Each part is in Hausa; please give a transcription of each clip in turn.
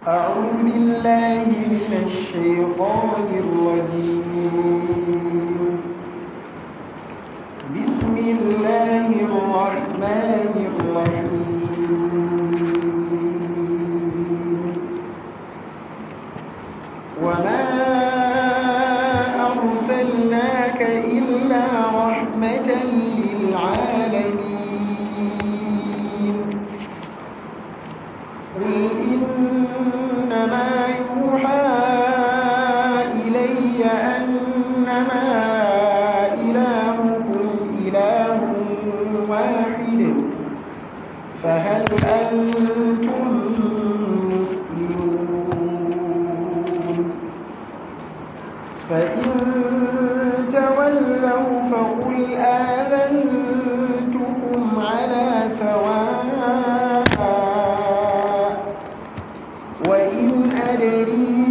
أعوذ بالله من الشيطان الرجيم بسم الله الرحمن الرحيم وما أرسلناك إلا رحمة للعالمين قل إنما يوحى إلي أنما إلهكم إله واحد فهل أنتم مسلمون فإن تولوا فقل آذنتكم على سواء وإن أدري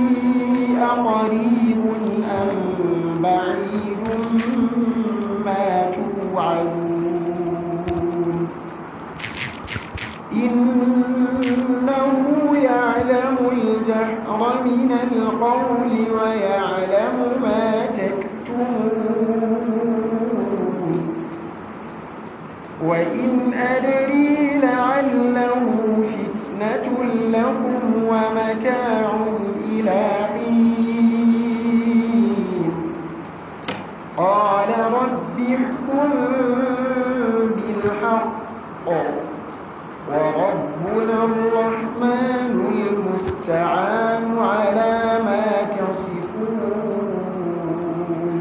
أقريب أم بعيد ما توعدون إنه يعلم الجهر من القول ويعلم ما تكتمون وإن أدري لعله فتنة لكم ومتاع إلى حين قال رب احكم بالحق وربنا الرحمن المستعان على ما تصفون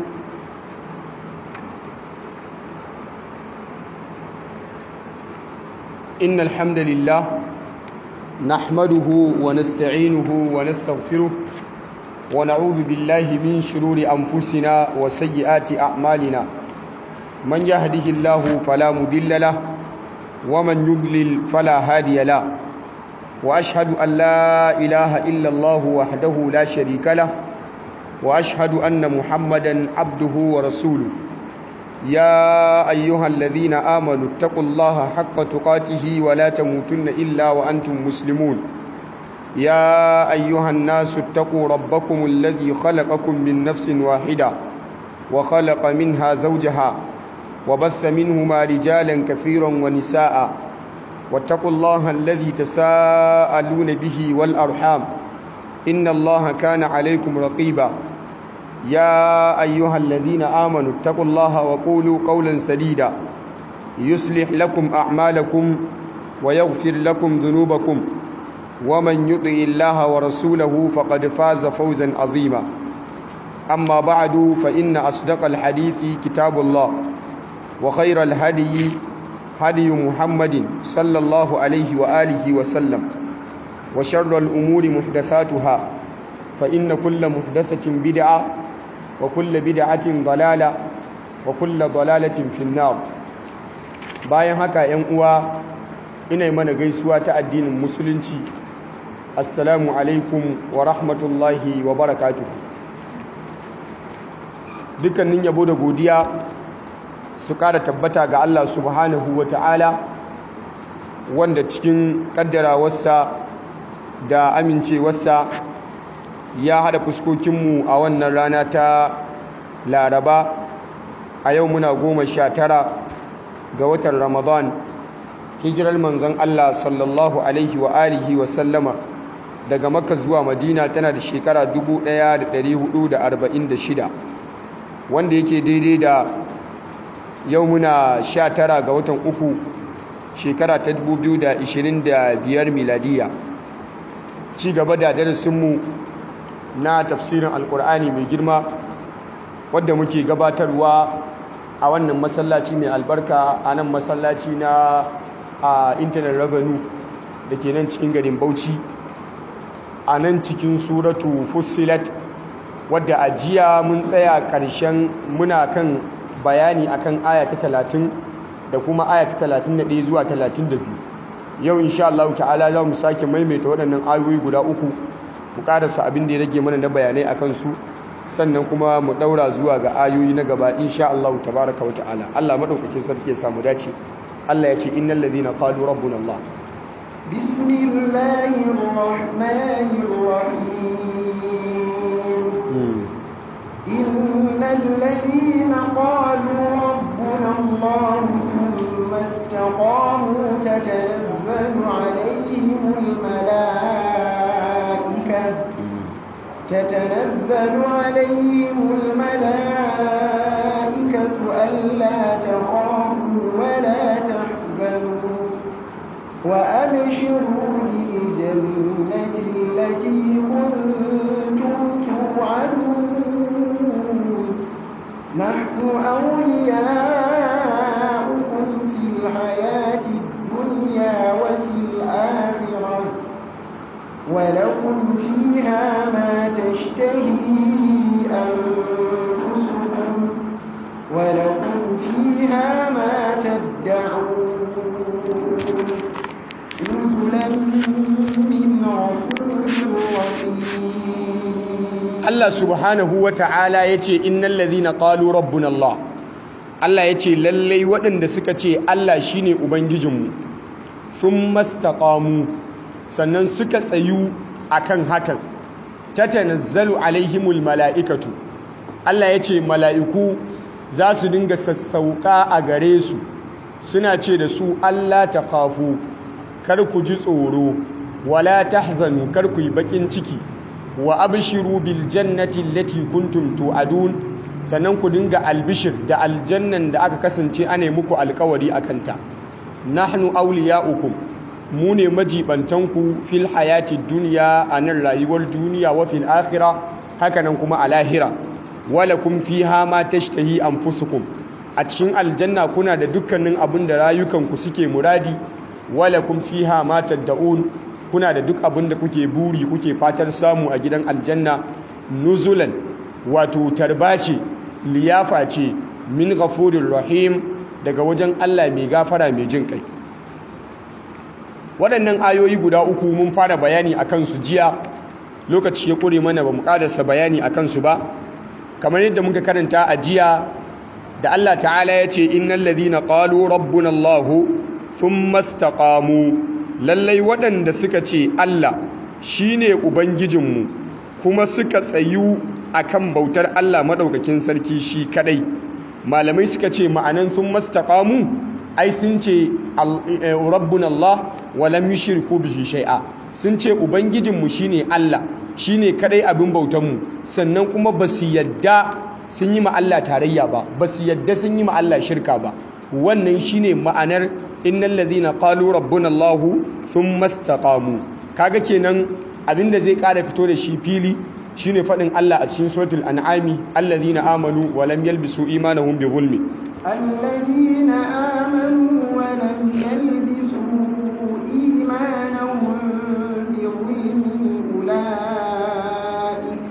إن الحمد لله نحمده ونستعينه ونستغفره ونعوذ بالله من شرور أنفسنا وسيئات أعمالنا من يهده الله فلا مضل له ومن يضلل فلا هادي له وأشهد أن لا إله إلا الله وحده لا شريك له وأشهد أن محمدا عبده ورسوله يا أيها الذين آمنوا اتقوا الله حق تقاته ولا تموتن إلا وأنتم مسلمون يا أيها الناس اتقوا ربكم الذي خلقكم من نفس واحدة وخلق منها زوجها وبث منهما رجالا كثيرا ونساء واتقوا الله الذي تساءلون به والأرحام إن الله كان عليكم رقيبا يا أيها الذين آمنوا اتقوا الله وقولوا قولا سديدا يصلح لكم أعمالكم ويغفر لكم ذنوبكم ومن يطع الله ورسوله فقد فاز فوزا عظيما أما بعد فإن أصدق الحديث كتاب الله وخير الهدي هدي محمد صلى الله عليه وآله وسلم وشر الأمور محدثاتها فإن كل محدثة بدعة وكل بدعة ضلالة وكل ضلالة في النار bayan haka ‘yan uwa ina yi mana gaisuwa ta addinin musulunci assalamu alaikum wa rahmatullahi wa barakatuhu dukkanin yabo da godiya su ƙara tabbata ga Allah subhanahu wa ta'ala wanda cikin ƙaddarawarsa da amincewarsa ya haɗa fuskokinmu a wannan rana ta laraba a yau muna goma sha tara ga watan ramadan hijirar manzon Allah sallallahu alaihi wa alihi wa sallama daga makka zuwa madina tana da shekara 1446 wanda yake daidai da yau muna sha tara ga watan uku shekara ta 2025 miladiya ci gaba da darasinmu na tafsirin alkur'ani mai girma wadda muke gabatarwa a wannan masallaci mai albarka a nan masallaci na a intanet revenue da ke nan cikin garin bauchi a nan cikin suratu fusilat wadda a jiya mun tsaya ƙarshen muna kan bayani akan aya ta talatin da kuma aya ta talatin da ɗaya zuwa talatin da biyu yau insha Allah ta'ala za mu sake maimaita waɗannan ayoyi guda uku mu ƙarasa abin da ya rage mana na bayanai a kansu sannan kuma mu ɗaura zuwa ga ayoyi na gaba insha Allah tabaraka wa ta'ala Allah maɗaukakin sarki ya samu dace Allah ya ce innal ladhina qalu rabbuna Allah بسم الله الرحمن الرحيم إن الذين قالوا ربنا الله ثم استقاموا تتنزل عليهم الملائكة تتنزل عليهم الملائكة ألا تخافوا ولا تحزنوا وأبشروا بالجنة التي كنتم توعدون نحن أولياؤكم في الحياة الدنيا وفي الآخرة ولكم فيها ما تشتهي أنفسكم ولكم فيها ما تدعون نزلا من غفور رحيم Allah subhanahu wa ta'ala ya ce innal ladhina qalu rabbuna Allah Allah ya ce lallai waɗanda suka ce Allah shine ubangijinmu sun mastaqamu sannan suka tsayu akan hakan tatanazzalu alaihimul mala'ikatu Allah ya ce mala'iku za su dinga sassauka a gare su suna ce da su Allah ta kafu kar ku ji tsoro wala tahzanu kar ku yi bakin ciki wa abshiru bil jannati allati kuntum tu'adun sannan ku dinga albishir da aljannan da aka kasance ana muku alkawari akanta nahnu awliya'ukum mu ne majibantanku fil hayati dunya anan rayuwar duniya wa fil akhirah hakanan kuma a lahira walakum fiha ma tashtahi anfusukum a cikin aljanna kuna da dukkanin abin da rayukanku suke muradi walakum fiha ma tad'un kuna da duk abin da kuke buri kuke fatar samu a gidan aljanna nuzulan wato tarbace liyafa ce min ghafurir rahim daga wajen Allah mai gafara mai jin kai waɗannan ayoyi guda uku mun fara bayani akan su jiya lokaci ya kure mana ba mu ƙarasa bayani akan su ba kamar yadda muka karanta a jiya da Allah ta'ala ya ce innal ladhina qalu rabbuna Allah thumma istaqamu lallai waɗanda suka ce Allah shine ubangijinmu kuma suka tsayu akan bautar Allah madaukakin sarki shi kadai malamai suka ce ma'anan thumma istaqamu ai sun ce rabbuna Allah wa lam yushriku bihi shay'a sun ce ubangijinmu shine Allah shine kadai abin bautanmu sannan kuma basu yadda sun yi ma Allah tarayya ba basu yadda sun yi ma Allah shirka ba wannan shine ma'anar innal ladhina qalu rabbuna Allah thumma istaqamu kaga kenan abinda zai kara fito da shi fili shine fadin Allah a cikin suratul an'ami alladhina amanu wa lam yalbisu imanahum bi zulmi الذين آمنوا ولم يلبسوا إيمانهم بظلم أولئك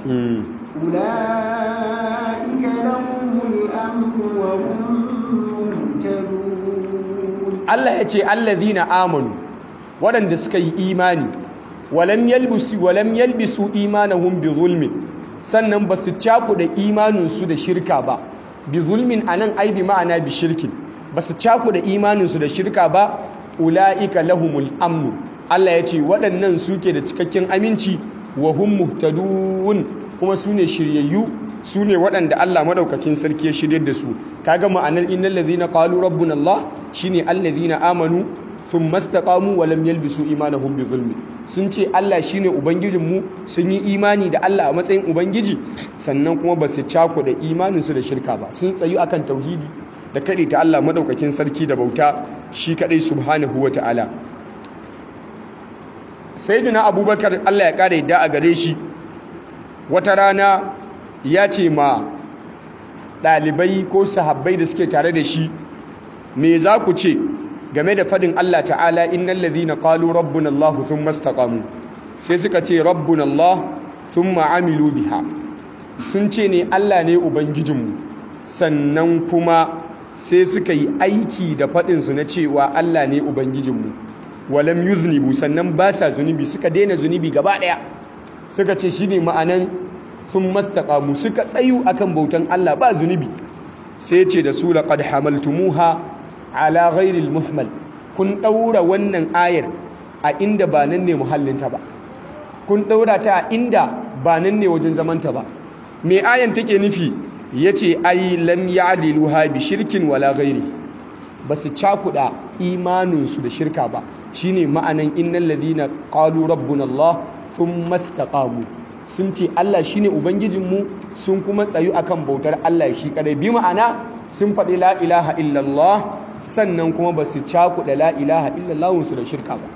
أولئك لهم الأمن وهم مهتدون Allah ya ce allazina amanu waɗanda suka yi imani walam yalbisu walam yalbisu imanahum bi zulmin sannan ba su cakuɗa imaninsu da shirka ba bi zulmin anan ai bi ma'ana bi shirkin ba su cakuɗa imaninsu da shirka ba ula'ika lahumul amnu Allah ya ce waɗannan suke da cikakken aminci wa hum muhtadun kuma su ne shiryayyu su ne waɗanda Allah maɗaukakin sarki ya shirya da su kaga ma'anar innal ladhina qalu rabbuna Allah shine allazina amanu thumma istaqamu wa lam yalbisu imanahum bi zulmi sun ce Allah shine ubangijin mu sun yi imani da Allah a matsayin ubangiji sannan kuma ba su cako da imanin su da shirka ba sun tsayu akan tauhidi da kade ta Allah maɗaukakin sarki da bauta shi kadai subhanahu wata'ala sayyidina abubakar Allah ya kare da a gare shi wata rana ya ce ma ɗalibai ko sahabbai da suke tare da shi me za ku ce game da fadin Allah ta'ala innal ladhina qalu rabbuna Allah thumma istaqamu sai suka ce rabbuna Allah thumma amilu biha sun ce ne Allah ne ubangijinmu sannan kuma sai suka yi aiki da fadin su na cewa Allah ne ubangijinmu walam yuznibu sannan ba sa zunubi suka daina zunubi gaba daya suka ce shine ma'anan sun mastaqamu suka tsayu akan bautan Allah ba zunubi sai ce da su laqad hamaltumuha ala ghairi muhmal kun daura wannan ayar a inda ba nan ne muhallinta ba kun ɗaura ta a inda ba nan ne wajen zamanta ba me ayan take nufi yace ai lam ya'diluha bi shirkin wala ghairi basu cakuda imaninsu da shirka ba shine ma'anan innal ladina qalu rabbuna Allah thumma istaqamu sun ce Allah shine ubangijinmu sun kuma tsayu akan bautar Allah shi kadai bi ma'ana sun faɗi la ilaha illallah sannan kuma basu cakuda la ilaha illallah su da shirka ba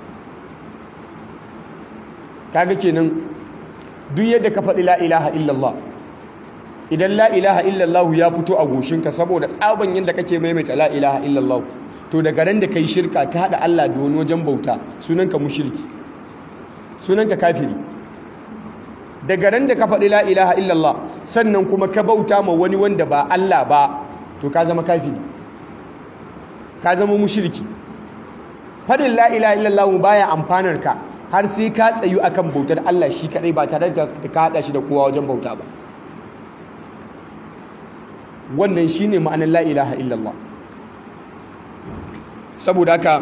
kaga kenan duk yadda ka faɗi la ilaha illallah idan la ilaha illallah ya fito a goshinka saboda tsaban yadda kake maimaita la ilaha illallah to daga ran da kai shirka ka haɗa Allah da wani wajen bauta sunanka mushriki sunanka kafiri daga ran da ka faɗi la ilaha illallah sannan kuma ka bauta ma wani wanda ba Allah ba to ka zama kafiri ka zama mushriki faɗin la ilaha illallah baya amfanar ka har sai ka tsayu akan bautar Allah shi kadai ba tare da ka hada shi da kowa wajen bauta ba wannan shine ma'anar la ilaha illallah saboda haka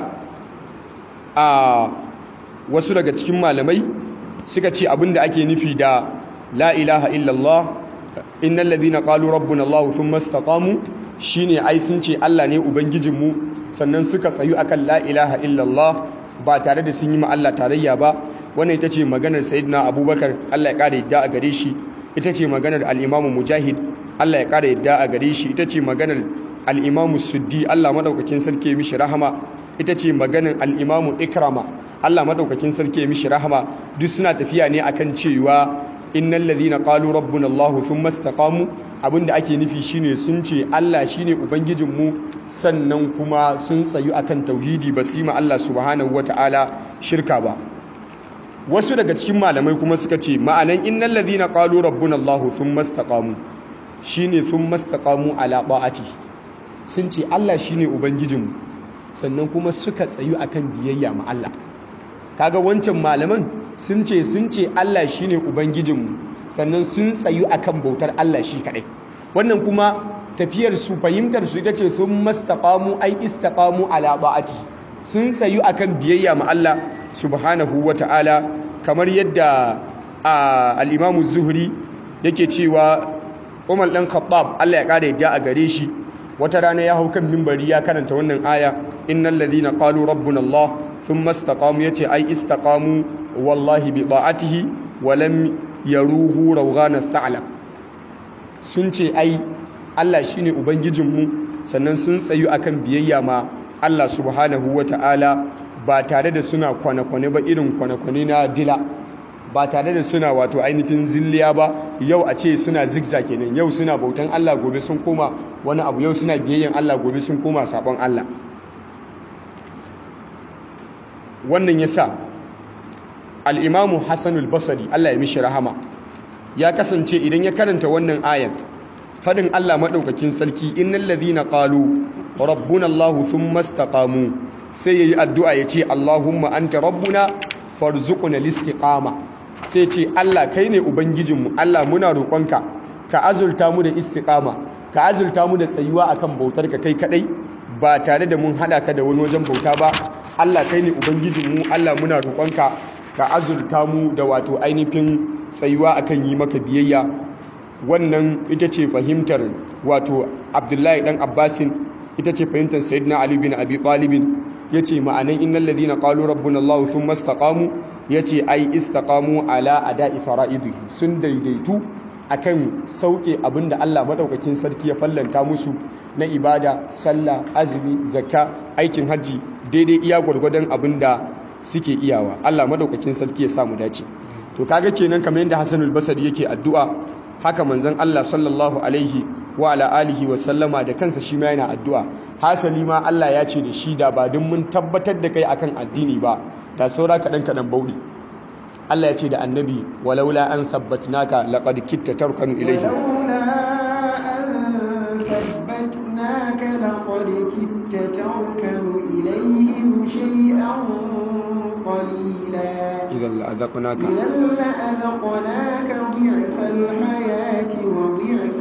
a wasu daga cikin malamai suka ce abinda ake nufi da la ilaha illallah innal ladhina qalu rabbuna Allah thumma istaqamu shine ai sun ce Allah ne ubangijinmu sannan suka tsayu akan la ilaha illallah ba tare da sun yi ma Allah tarayya ba wannan ita ce maganar sayyidina abubakar Allah ya kare yadda a gare shi ita ce maganar al-imamu mujahid Allah ya kare yadda a gare shi ita ce maganar al-imamu suddi Allah madaukakin sarki ya mishi rahama ita ce maganar al-imamu ikrama Allah madaukakin sarki ya mishi rahama duk suna tafiya ne akan cewa innal ladhina qalu rabbuna Allah thumma istaqamu abinda ake nufi shine sun ce Allah shine ubangijinmu sannan kuma sun tsayu akan tauhidi ba su ma Allah subhanahu wataala shirka ba wasu daga cikin malamai kuma suka ce ma'anan innal ladhina qalu rabbuna Allah thumma istaqamu shine thumma istaqamu ala ta'ati sun ce Allah shine ubangijinmu sannan kuma suka tsayu akan biyayya ma Allah kaga wancan malaman sun ce sun ce Allah shine ubangijinmu sannan sun tsayu akan bautar Allah shi kadai wannan kuma tafiyar su fahimtar su ita ce sun mastaqamu ai istaqamu ala ba'ati sun tsayu akan biyayya ma Allah subhanahu wata'ala kamar yadda al-Imam zuhri yake cewa Umar dan Khattab Allah ya kare yadda a gare shi wata rana ya hau kan minbari ya karanta wannan aya innal ladhina qalu rabbuna Allah thumma istaqamu yace ai istaqamu wallahi bi ta'atihi wa lam yaruhu rawghana tha'lab sun ce ai Allah shine ubangijinmu sannan sun tsayu akan biyayya ma Allah subhanahu wata'ala ba tare da suna kwane-kwane ba irin kwane-kwane na dila ba tare da suna wato ainihin zilliya ba yau a ce suna zigza kenan yau suna bautan Allah gobe sun koma wani abu yau suna biyayyan Allah gobe sun koma sabon Allah wannan yasa al-imamu Hassanul Basri Allah ya mishi rahama ya kasance idan ya karanta wannan ayan fadin Allah madaukakin sarki innal ladhina qalu rabbuna Allah thumma istaqamu sai yayi addu'a yace Allahumma anta rabbuna farzuqna listiqama sai ce Allah kai ne ubangijinmu Allah muna roƙonka ka azulta mu da istiqama ka azulta mu da tsayuwa akan bautar ka kai kadai ba tare da mun hada ka da wani wajen bauta ba Allah kai ne ubangijinmu Allah muna roƙonka ka azulta mu da wato ainihin tsayuwa akan yi maka biyayya wannan ita ce fahimtar wato Abdullahi dan Abbasin ita ce fahimtar Sayyidina Ali bin Abi Talib yace ma'anan innal ladina qalu rabbuna Allah thumma istaqamu yace ai istaqamu ala ada'i fara'idihi sun daidaitu akan sauke abinda Allah madaukakin sarki ya fallanta musu na ibada sallah azumi zakka aikin haji daidai iya gwargwadon abinda suke iyawa Allah madaukakin sarki ya samu dace to kaga kenan kamar yadda Hassanul Basri yake addu'a haka manzon Allah sallallahu alaihi wa ala alihi wa sallama da kansa shi ma yana addu'a hasali ma Allah ya ce da shi da ba dun mun tabbatar da kai akan addini ba da saura kaɗan kaɗan bauɗi Allah ya ce da annabi walaula an thabbatnaka laqad kitta tarkanu ilayhi ثبتناك لقد كدت تركن إليهم شيئا قليلا إذا لأذقناك إذا لأذقناك ضعف الحياة وضعف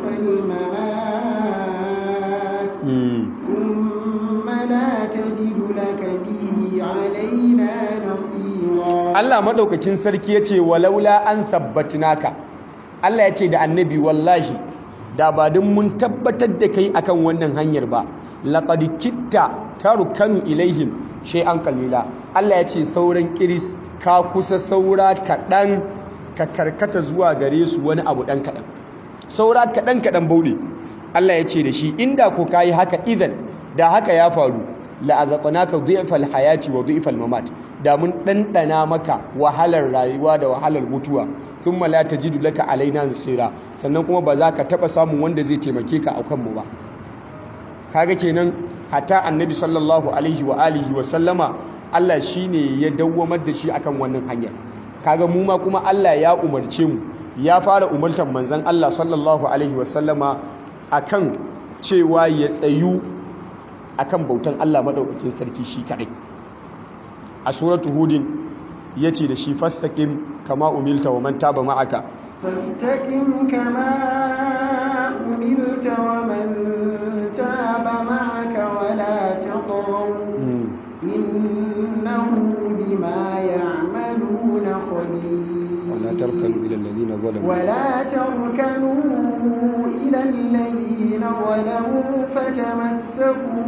الممات مم. ثم لا تجد لك به علينا نصيرا Allah madaukakin sarki yace walaula an sabbatnaka Allah yace da annabi wallahi da ba din mun tabbatar da kai akan wannan hanyar ba laqad kitta tarukanu ilaihim shay'an qalila Allah yace sauran kiris ka kusa saura kaɗan ka karkata zuwa gare su wani abu ɗan kaɗan saura kaɗan kaɗan bauɗe Allah ya ce da shi inda ko ka yi haka idan da haka ya faru la'azaƙonaka zu'ifal hayati wa zu'ifal mamat da mun ɗanɗana maka wahalar rayuwa da wahalar mutuwa sun mala ta jidu laka alaina nasira sannan kuma ba za ka taɓa samun wanda zai taimake ka a kanmu ba kaga kenan hatta annabi sallallahu alaihi wa alihi wa sallama Allah shine ya dawwamar da shi akan wannan hanyar kaga mu ma kuma Allah ya umarce mu ya fara umartar manzon Allah sallallahu alaihi wasallama akan cewa ya tsayu akan bautan Allah madaukakin sarki shi kadai a suratu hudin yace da shi fastaqim kama umilta wa man taba ma'aka فاستقم كما أمرت ومن تاب معك ولا تطغوا إنه بما يعملون خبير ولا تركنوا إلى الذين ظلموا ولا تركنوا إلى الذين ظلموا فتمسكوا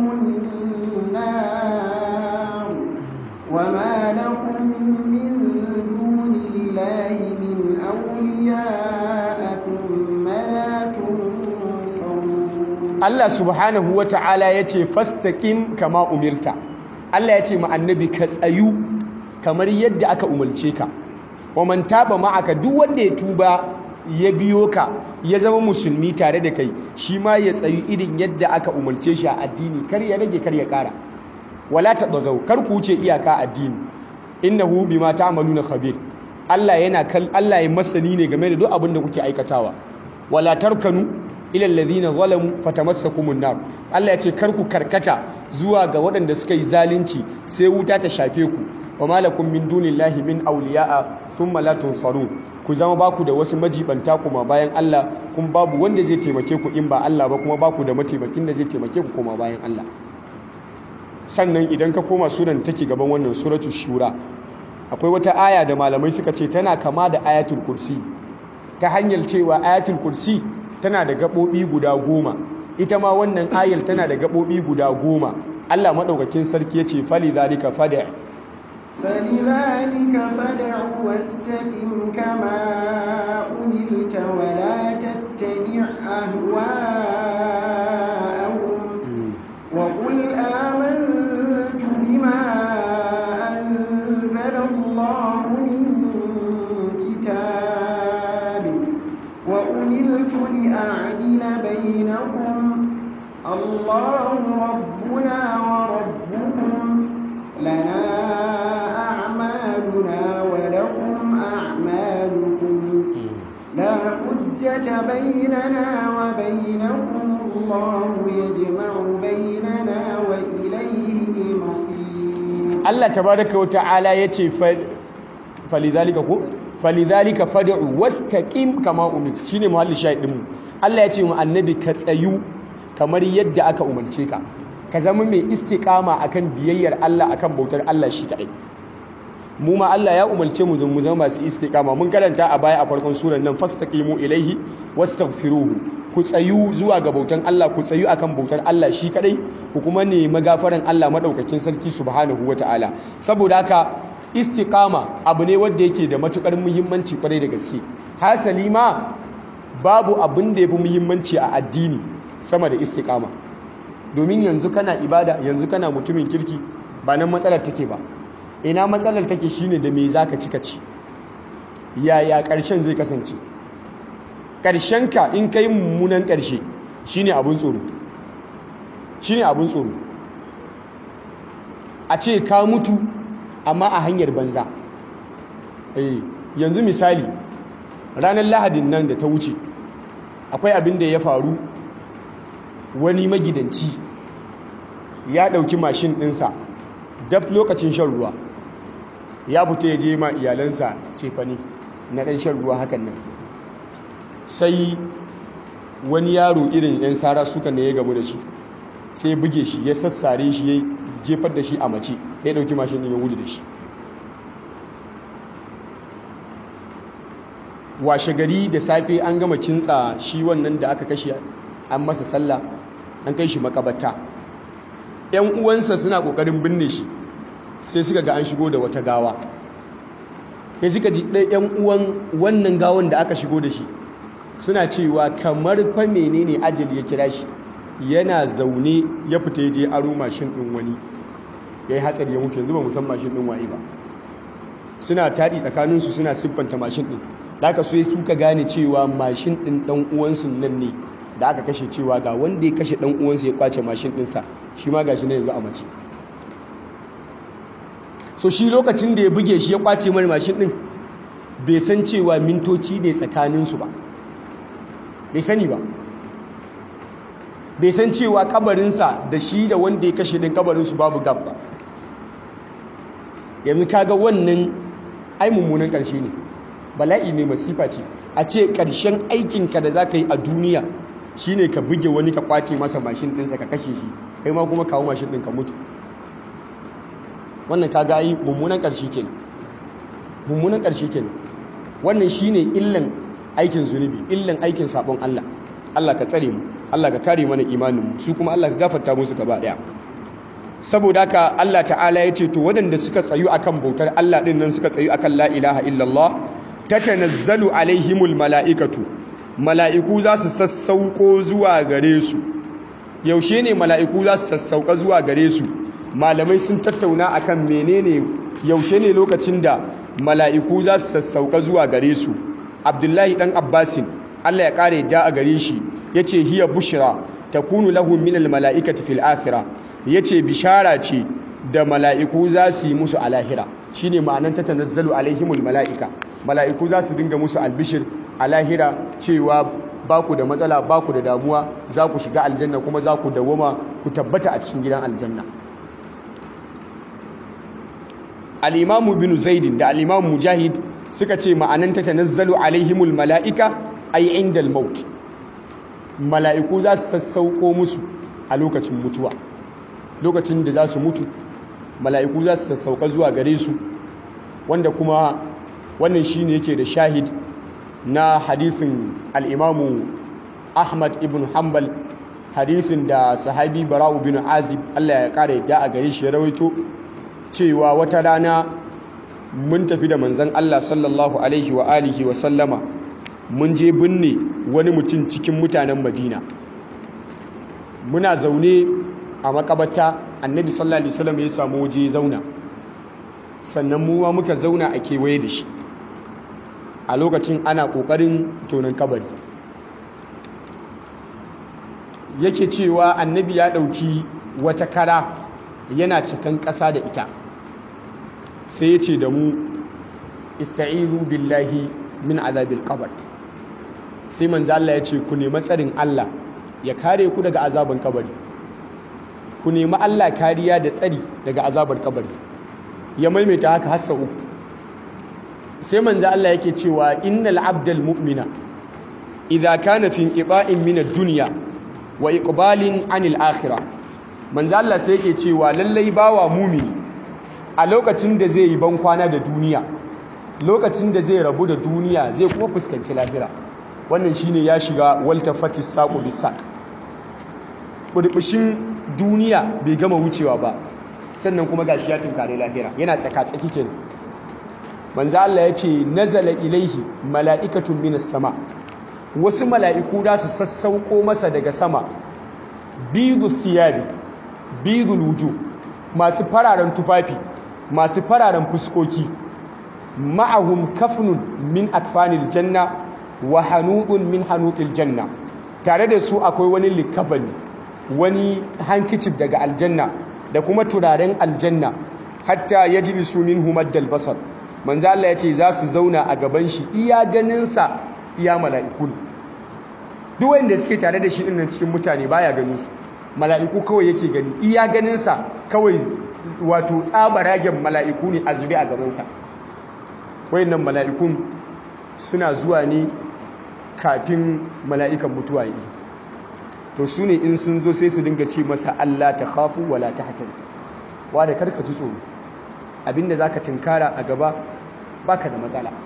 النار وما لكم من دون الله من أولياء ثم لا تنصرون Allah subhanahu wa ta'ala ya ce fastaqim kama umirta Allah ya ce ma annabi ka tsayu kamar yadda aka umarce ka wa man taba ma'aka duk wanda ya tuba ya biyo ka ya zama musulmi tare da kai shi ma ya tsayu irin yadda aka umarce shi a addini kar ya rage kar ya kara wala tadagaw kar ku wuce iyaka addini innahu bima ta'maluna khabir Allah yana kal Allah ya masani ne game da duk abin da kuke aikatawa wala tarkanu ila alladhina zalamu fatamassakumun nar Allah ya ce kar ku karkata zuwa ga waɗanda suka yi zalunci sai wuta ta shafe ku wa malakum min dunillahi min awliya'a thumma la tunsarun ku zama baku da wasu majibanta kuma bayan Allah kuma babu wanda zai taimake ku in ba Allah ba kuma baku da mataimakin da zai taimake ku kuma bayan Allah sannan idan ka koma suran take gaban wannan suratul shura akwai wata aya da malamai suka ce tana kama da ayatul kursi ta hanyar cewa ayatul kursi tana da gaɓoɓi guda goma ita ma wannan ayar tana da gaɓoɓi guda goma Allah maɗaukakin sarki ya ce fali zalika fada فلذلك فدع واستقم كما أمرت ولا تتبع أهواءهم وقل آمنت بما أنزل الله من كتاب وأمرت لأعدل بينكم الله ربنا وربكم لنا أعمالنا ولكم أعمالكم لا حجة بيننا وبينكم الله يجمع بيننا وإليه المصير Allah tabaraka wa ta'ala ya ce falidhalika ko falidhalika fad'u wastaqim kama umirt shine muhalli shahidin mu Allah ya ce mu annabi ka tsayu kamar yadda aka umarce ka ka zama mai istiqama akan biyayyar Allah akan bautar Allah shi kadai mu ma Allah ya umarce mu mu zama masu istiqama mun karanta a baya a farkon surar nan fastaqimu ilaihi wastaghfiruhu ku tsayu zuwa ga bautan Allah ku tsayu akan bautar Allah shi kadai ku kuma nemi gafaran Allah madaukakin sarki subhanahu wataala saboda haka istiqama abu ne wanda yake da matukar muhimmanci kwarai da gaske hasali ma babu abin da yafi muhimmanci a addini sama da istiqama domin yanzu kana ibada yanzu kana mutumin kirki ba nan matsalar take ba ina matsalar take shine da me zaka cika ci yaya ƙarshen zai kasance ƙarshenka in kai mummunan ƙarshe shine abun tsoro shine abun tsoro a ce ka mutu amma a hanyar banza eh yanzu misali ranar lahadin nan da ta wuce akwai abin da ya faru wani magidanci ya ɗauki mashin ɗinsa daf lokacin shan ruwa ya fita ya je ma iyalansa cefane na ɗan shan ruwa hakan nan sai wani yaro irin 'yan sara suka ne ya gamu da shi sai buge shi ya sassare shi ya jefar da shi a mace ya ɗauki mashin ɗin ya wuce da shi washe gari da safe an gama kintsa shi wannan da aka kashe an masa sallah an kai shi makabata yan uwansa suna kokarin binne shi sai suka ga an shigo da wata gawa sai suka ji ɗaya yan uwan wannan gawan da aka shigo da shi suna cewa kamar fa menene ajali ya kira shi yana zaune ya fita ya je aro mashin ɗin wani ya yi hatsari ya mutu yanzu ba musan mashin ɗin waye ba suna taɗi tsakaninsu suna siffanta mashin ɗin da aka so suka gane cewa mashin ɗin ɗan uwansu nan ne da aka kashe cewa ga wanda ya kashe ɗan uwansu ya kwace mashin ɗinsa shi ma gashi na yanzu a mace so shi lokacin da ya buge shi ya kwace mara mashin ɗin bai san cewa mintoci ne tsakaninsu ba bai sani ba bai san cewa kabarinsa da shi da wanda ya kashe ɗin kabarinsu babu gab ba yanzu kaga wannan ai mummunan ƙarshe ne bala'i ne masifa ce a ce ƙarshen aikinka da za ka yi a duniya shine ka buge wani ka kwace masa mashin ɗinsa ka kashe shi kai ma kuma kawo mashin ɗin ka mutu wannan kaga ai mummunan ƙarshe kenan mummunan ƙarshe kenan wannan shine illan aikin zunubi illan aikin sabon Allah Allah ka tsare mu Allah ka kare mana imanin mu su kuma Allah ka gafarta musu gaba daya saboda haka Allah ta'ala ya ce to waɗanda suka tsayu akan bautar Allah ɗin nan suka tsayu akan la ilaha illallah tatanazzalu alaihimul mala'ikatu mala'iku za su sassauko zuwa gare su yaushe ne mala'iku za su sassauka zuwa gare su malamai sun tattauna akan menene yaushe ne lokacin da mala'iku za su sassauka zuwa gare su abdullahi dan abbasin Allah ya kare da a gare shi yace hiya bushra takunu lahu min al mala'ikati fil akhirah ya ce bishara ce da mala'iku za su yi musu alahira shi ne ma'anan ta tanazzalu alaihimul mala'ika mala'iku za su dinga musu albishir alahira cewa ba ku da matsala ba ku da damuwa za ku shiga aljanna kuma za ku dawoma ku tabbata a cikin gidan aljanna al'imamu bin zaidin da al'imamu mujahid suka ce ma'anan ta tanazzalu alaihimul mala'ika ai indal maut mala'iku za su sassauko musu a lokacin mutuwa lokacin da za su mutu mala'iku za su sassauka zuwa gare su wanda kuma wannan shi ne yake da shahid na hadithin al'imamu ahmad ibn hanbal hadithin da sahabi bara'u bin azib allah ya kara yadda a gare shi ya rawaito cewa wata rana mun tafi da manzan allah sallallahu alaihi wa alihi wa sallama mun je binne wani mutum cikin mutanen madina muna zaune a makabata annabi sallallahu alaihi wasallam ya samu waje ya zauna sannan mu ma muka zauna a kewaye da shi a lokacin ana kokarin tonon kabari yake cewa annabi ya dauki wata kara yana cikan ƙasa da ita sai ya ce da mu ista'izu billahi min azabil qabr sai manzo Allah ya ce ku nemi tsarin Allah ya kare ku daga azaban kabari ku nemi Allah kariya da tsari daga azabar kabari ya maimaita haka hassa uku sai manzo Allah yake cewa innal abdal mu'mina idza kana fi inqita'in min ad-dunya wa iqbalin 'anil akhirah manzo Allah sai yake cewa lallai bawa mumini a lokacin da zai yi ban kwana da duniya lokacin da zai rabu da duniya zai kuma fuskanci lahira wannan shine ya shiga waltafatis saqu bisaq burbushin duniya bai gama wucewa ba sannan kuma gashi ya tunkare lahira yana tsaka-tsaki kenan manzo Allah yace nazala ilaihi mala'ikatun minas sama wasu mala'iku da su sassauko masa daga sama bidu thiyabi bidul wuju masu fararen tufafi masu fararen fuskoki ma'ahum kafnun min akfanil janna wa hanudun min hanuqil janna tare da su akwai wani likafani wani hankicif daga aljanna da kuma turaren aljanna hatta ya ji min humaddal basar manzo Allah ya ce za su zauna a gaban shi iya ganinsa iya mala'iku ne duk wanda suke tare da shi dinnan cikin mutane baya ganin su mala'iku kawai yake gani iya ganinsa kawai wato tsabaragen mala'iku ne a zube a gabansa wayannan mala'ikun suna zuwa ne kafin mala'ikan mutuwa ya zo to su ne in sun zo sai su dinga ce masa Allah ta khafu wala ta hasan wa da karka ji tsoro abinda zaka tinkara a gaba baka da matsala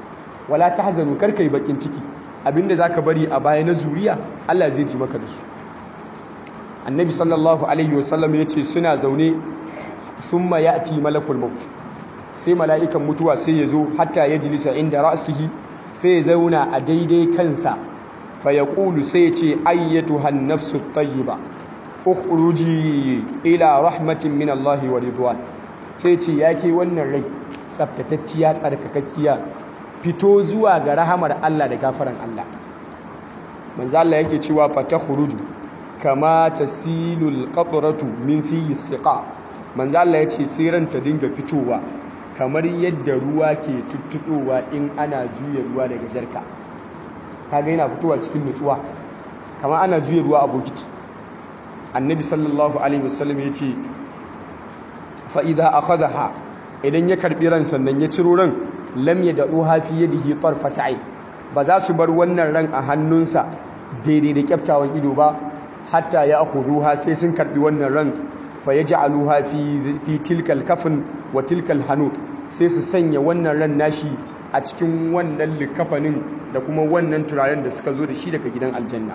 wala tahzanu kar kai bakin ciki abinda zaka bari a baya na zuriya Allah zai ji maka da su annabi sallallahu alaihi wasallam ya ce suna zaune thumma ya'ti malakul maut sai mala'ikan mutuwa sai ya zo hatta ya jilisa inda ra'sihi sai ya zauna a daidai kansa fa yaqulu sai ya ce ayyatuha an-nafsu at-tayyiba ukhruji ila rahmatin min Allah wa ridwan sai ce yake wannan rai tsaftatacciya tsarkakakkiya fito zuwa ga rahamar Allah da gafaran Allah manzo Allah yake cewa fatakhruju kama tasilul qatratu min fi siqa manzo Allah yace sai ran ta dinga fitowa kamar yadda ruwa ke tuttudowa in ana juya ruwa daga jarka kaga yana fitowa cikin nutsuwa kamar ana juya ruwa a bokiti annabi sallallahu alaihi wasallam yace fa idza akhadha idan ya karbi ran sannan ya ciro ran lam yad'uha fi yadihi tarfat ayn ba za su bar wannan ran a hannunsa daidai da kyaftawan ido ba hatta ya akhudhuha sai sun karbi wannan ran fa yaj'aluha fi fi tilkal kafin wa tilkal hanut sai su sanya wannan ran nashi a cikin wannan likafanin da kuma wannan turaren da suka zo da shi daga gidan aljanna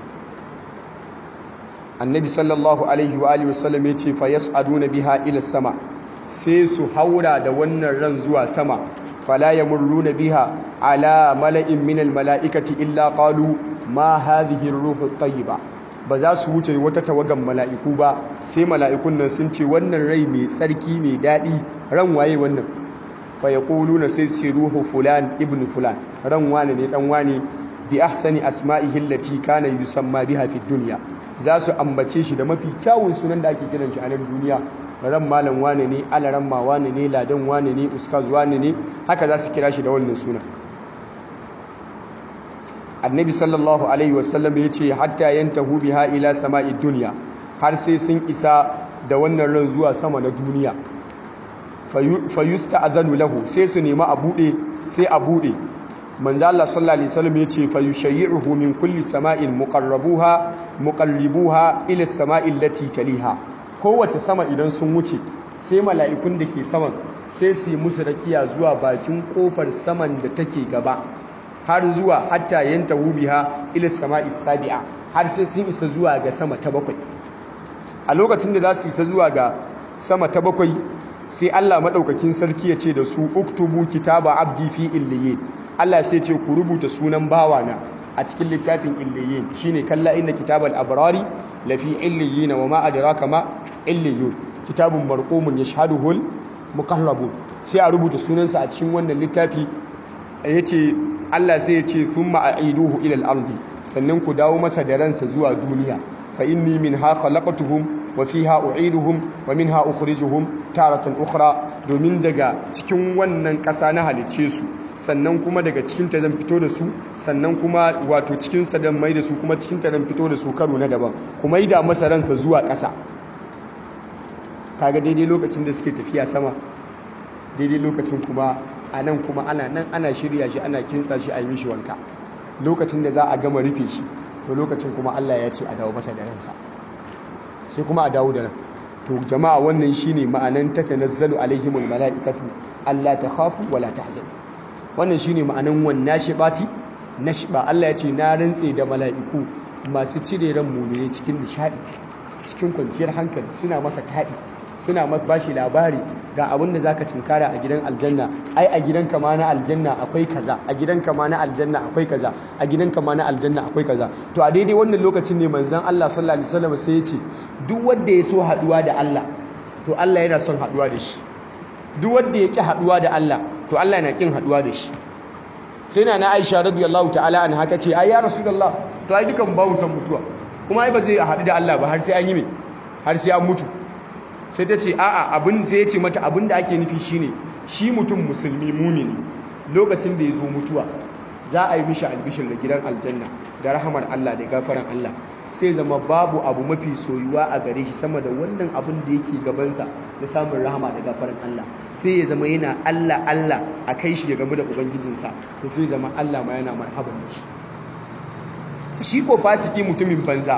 annabi sallallahu alaihi wa alihi wasallam yace fa yas'aduna biha ila sama sai su haura da wannan ran zuwa sama fala yamurruna biha ala mala'in minal mala'ikati illa qalu ma hadhihi ar-ruhu at-tayyiba ba za su wuce wata tawagan mala'iku ba sai mala'ikun nan sun ce wannan rai mai tsarki mai daɗi ran waye wannan fa yaquluna sai su ce ruhu fulan ibn fulan ran wane ne dan wane bi ahsani asma'ihi allati kana yusamma biha fi dunya za su ambace shi da mafi kyawun sunan da ake kiran shi a nan duniya ran malam wane ne alaran ma wane ne ladan wane ne ustaz wane ne haka za su kira shi da wannan sunan annabi sallallahu alaihi wasallam ya ce hatta yantahu biha ila sama'id dunya har sai sun isa da wannan ran zuwa sama na duniya fayusta'zanu lahu sai su nemi a bude sai a bude manzo Allah sallallahu alaihi wasallam ya ce fayushayyi'uhu min kulli sama'in muqarrabuha muqallibuha ila sama'il lati taliha kowace sama idan sun wuce sai mala'ikun da ke saman sai su yi musu rakiya zuwa bakin kofar saman da take gaba har zuwa hatta yanta biha ila sama'i sabi'a har sai sun isa zuwa ga sama ta bakwai a lokacin da za su isa zuwa ga sama ta bakwai sai Allah madaukakin sarki ya ce da su uktubu kitaba abdi fi illiyin Allah sai ce ku rubuta sunan bawana a cikin littafin illiyin shine kalla inna kitabal abrari lafi illiyin wa ma adraka ma illiyun kitabun marqumun yashhaduhu muqarrabun sai a rubuta sunansa a cikin wannan littafi yace Allah sai ya ce thumma a'iduhu ila al-ardi sannan ku dawo masa da ransa zuwa duniya fa inni minha khalaqtuhum wa fiha u'iduhum wa minha ukhrijuhum taratan ukhra domin daga cikin wannan ƙasa na halicce su sannan kuma daga cikin ta zan fito da su sannan kuma wato cikin ta zan mai da su kuma cikin ta zan fito da su karo na daban kuma yi da masa ransa zuwa ƙasa kaga daidai lokacin da suke tafiya sama daidai lokacin kuma a nan kuma ana nan ana shirya shi ana kintsa shi a yi mishi wanka lokacin da za a gama rufe shi to lokacin kuma Allah ya ce a dawo masa da ransa sai kuma a dawo da ran to jama'a wannan shine ma'anan tatanazzalu alaihimul mala'ikatu alla takhafu wala tahzanu wannan shine ma'anan wannan shibati nashba Allah ya ce na rantse da mala'iku masu cire ran mu'mini cikin nishadi cikin kwanciyar hankali suna masa taɗi suna bashi labari ga abin da zaka tunkara a gidan aljanna ai a gidan kama na aljanna akwai kaza a gidan kama na aljanna akwai kaza a gidan kama na aljanna akwai kaza to a daidai wannan lokacin ne manzon Allah sallallahu alaihi wasallam sai ya ce duk wanda ya so haduwa da Allah to Allah yana son haduwa da shi duk wanda ya ki haduwa da Allah to Allah yana kin haduwa da shi sai na Aisha radiyallahu ta'ala anha ta ce ai ya rasulullah to ai dukan ba mu san mutuwa kuma ai ba zai haɗu da Allah ba har sai an yi me har sai an mutu sai ta ce a'a abin sai ya ce mata abin da ake nufi shine shi mutum musulmi mumini lokacin da ya zo mutuwa za a yi mishi albishir da gidan aljanna da rahamar Allah da gafaran Allah sai zama babu abu mafi soyuwa a gare shi sama da wannan abin da yake gabansa da samun rahama da gafaran Allah sai ya zama yana Allah Allah a kai shi ya gamu da ubangijinsa to sai zama Allah ma yana marhaban da shi shi ko fasiki mutumin banza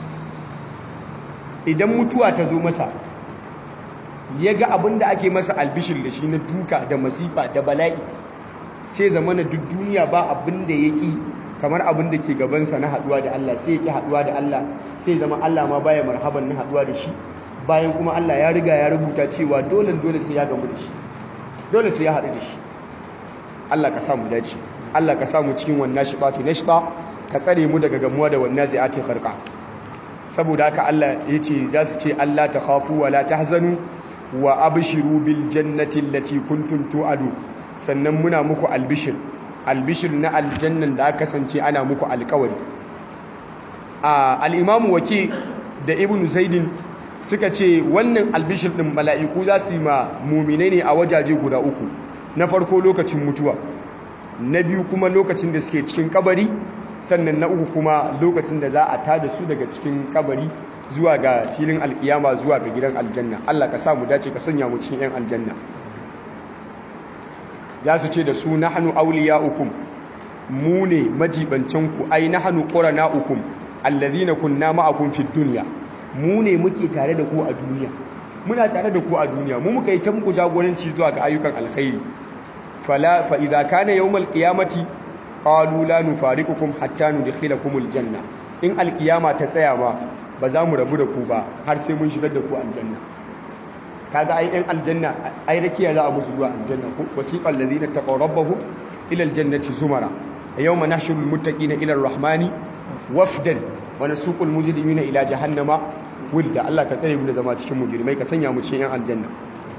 idan mutuwa ta zo masa ya ga abin da ake masa albishir da shi na duka da masifa da bala'i sai zamana duk duniya ba abin da ya ƙi kamar abin da ke gabansa na haɗuwa da Allah sai ya ƙi haɗuwa da Allah sai zama Allah ma baya marhaban na haɗuwa da shi bayan kuma Allah ya riga ya rubuta cewa dole dole sai ya gamu da shi dole sai ya haɗu da shi Allah ka samu dace Allah ka samu cikin wannan shiqatu nashqa ka tsare mu daga gamuwa da wannan zai'ati kharqa saboda haka Allah ya ce za su ce Allah ta khafu wa la tahzanu wa abshiru bil jannati allati kuntum tu'adu sannan muna muku albishir albishir na aljannan da aka kasance ana muku alkawari a al-imam waki da ibn zaidin suka ce wannan albishir din mala'iku za su yi ma mu'minai ne a wajaje guda uku na farko lokacin mutuwa na biyu kuma lokacin da suke cikin kabari sannan na uku kuma lokacin da za a tada su daga cikin kabari zuwa ga filin alkiyama zuwa ga gidan aljanna Allah ka samu dace ka sanya mu cikin 'yan aljanna za su ce da su nahnu awliya'ukum mu ne majibancanku ai nahnu qurana'ukum alladhina kunna ma'akum fid dunya mu ne muke tare da ku a duniya muna tare da ku a duniya mu muka yi ta muku jagoranci zuwa ga ayyukan alkhairi fala fa idza kana yawmal qiyamati qalu la nufariqukum hatta nudkhilakumul janna in alkiyama ta tsaya ma ba za mu rabu da ku ba har sai mun shigar da ku aljanna kaga ai ɗan aljanna ai rakiya za a musu zuwa aljanna ko wasiqal ladina taqaw rabbahum ila aljannati zumara yawma nahshuru almuttaqina ila arrahmani wafdan wa nasuqul mujrimina ila jahannama wilda Allah ka tsare mu da zama cikin mujrimai ka sanya mu cikin yan aljanna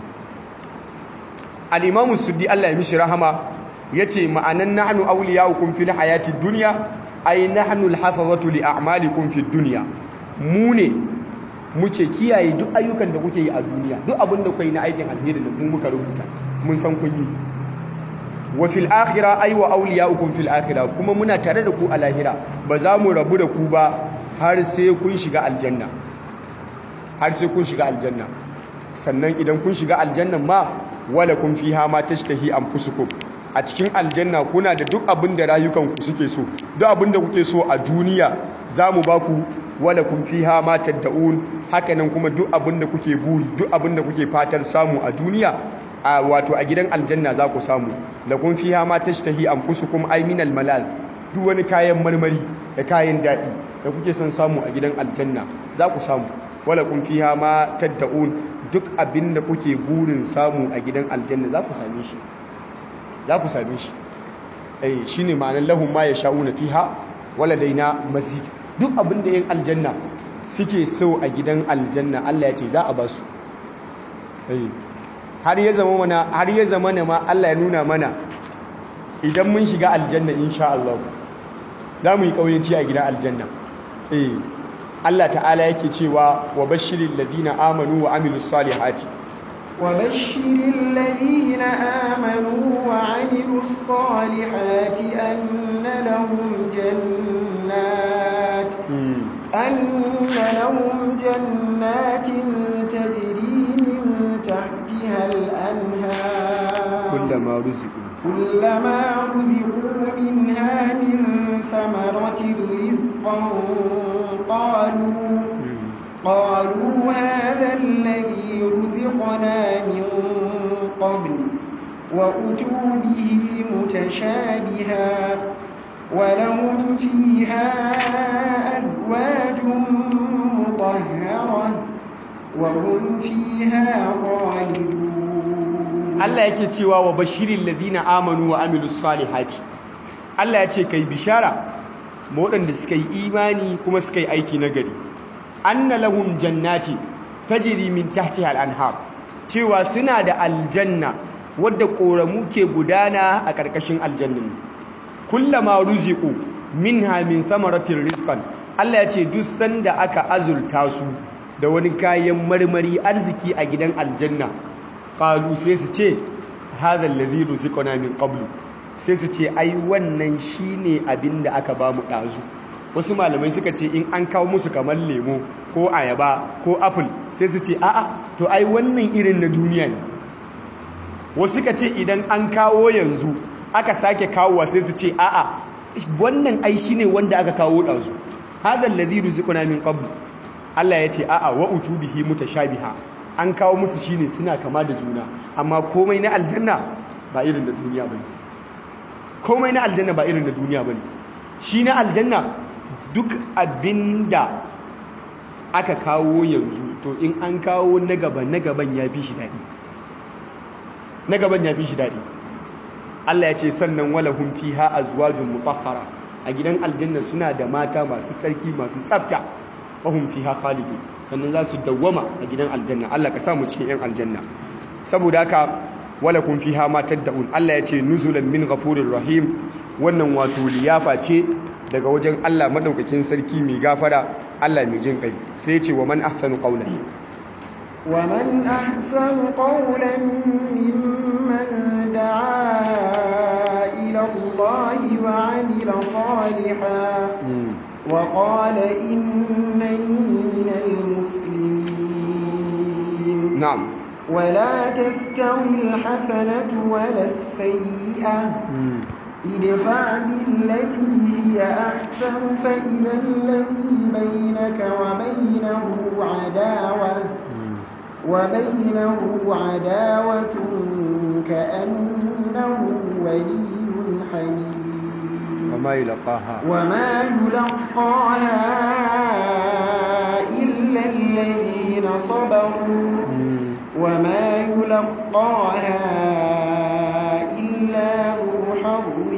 al-imamu suddi Allah ya mishi rahama yace ma'anan nahnu awliya'ukum fil hayati dunya ay nahnu al-hafazatu li a'malikum fid dunya mu ne muke kiyaye duk ayyukan da kuke yi a duniya duk abin da kuke na aikin alheri da mu muka rubuta mun san kun yi wa fil akhirah ay wa awliya'ukum fil akhirah kuma muna tare da ku a lahira ba za mu rabu da ku ba har sai kun shiga aljanna har sai kun shiga aljanna sannan idan kun shiga aljannan ma wala kun fiha ma tashtahi anfusukum a cikin aljanna kuna da duk abin da rayukanku suke so duk abin da kuke so a duniya za mu ba ku wala kun fiha ma tad'un hakanan kuma duk abin da kuke buri duk abin da kuke fatar samu a duniya a wato a gidan aljanna za ku samu lakum fiha ma tashtahi anfusukum ay min almalaz duk wani kayan marmari da kayan dadi da kuke son samu a gidan aljanna za ku samu wala kun fiha ma tad'un duk abin da kuke burin samu a gidan aljanna za ku same shi za ku same shi eh shine ma'anar lahum ma yasha'una fiha wala daina mazid duk abin da yin aljanna suke so a gidan aljanna Allah ya ce za a ba su har ya zama mana har ya zama ma Allah ya nuna mana idan mun shiga aljanna insha Allah za mu yi kauyanci a gidan aljanna eh Allah ta'ala yake cewa wa bashiril ladina amanu wa amilus salihati wa bashiril ladina amanu wa amilus salihati anna lahum jannat anna lahum jannatin tajri min tahtiha al-anhar kullama ruziqu كلما رزقوا منها من ثمرة رزقا قالوا قالوا هذا الذي رزقنا من قبل وأتوا به متشابها ولهم فيها أزواج مطهرة وهم فيها خالدون Allah yake cewa wa bashirin ladina amanu wa amilus salihati Allah ya ce kai bishara ma waɗanda suka yi imani kuma suka yi aiki na gari anna lahum jannati tajri min tahtiha al-anhar cewa suna da aljanna wadda koramu ke gudana a ƙarƙashin aljannin kullama ruziqu minha min samaratir rizqan Allah ya ce duk sanda aka azulta su da wani kayan marmari arziki a gidan aljanna qalu sai su ce hadha alladhi ruziqana min qablu sai su ce ai wannan shine abinda aka ba mu dazu wasu malamai suka ce in an kawo musu kamar lemo ko ayaba ko apple sai su ce a'a to ai wannan irin na duniya ne wasu suka ce idan an kawo yanzu aka sake kawowa sai su ce a'a wannan ai shine wanda aka kawo dazu hadha alladhi ruziqana min qablu Allah ya ce a'a wa utubihi mutashabiha an kawo musu shine suna kama da juna amma komai na aljanna ba irin da duniya bane komai na aljanna ba irin na duniya bane shi na aljanna duk abinda aka kawo yanzu to in an kawo na gaban na gaban ya fi shi daɗi na gaban ya fi shi daɗi Allah ya ce sannan walahum fiha azwajun mutahhara a gidan aljanna suna da mata masu sarki masu tsafta wahum fiha khalidun sannan za su dawwama a gidan aljanna Allah ka samu cikin yan aljanna saboda haka walakum fiha ma tad'un Allah ya ce nuzulan min ghafurir rahim wannan wato liyafa ce daga wajen Allah madaukakin sarki mai gafara Allah mai jin kai sai ya ce wa man ahsanu qawlan ومن أحسن قولا ممن دعا إلى الله وعمل صالحا وقال إنني من المسلمين na'am ولا تستوي الحسنة ولا السيئة ادفع بالتي هي أحسن فإذا الذي بينك وبينه عداوة وبينه عداوة كأنه ولي حميم وما يلقاها وما يلقاها إلا الذين صبروا وما يلقاها إلا ذو حظ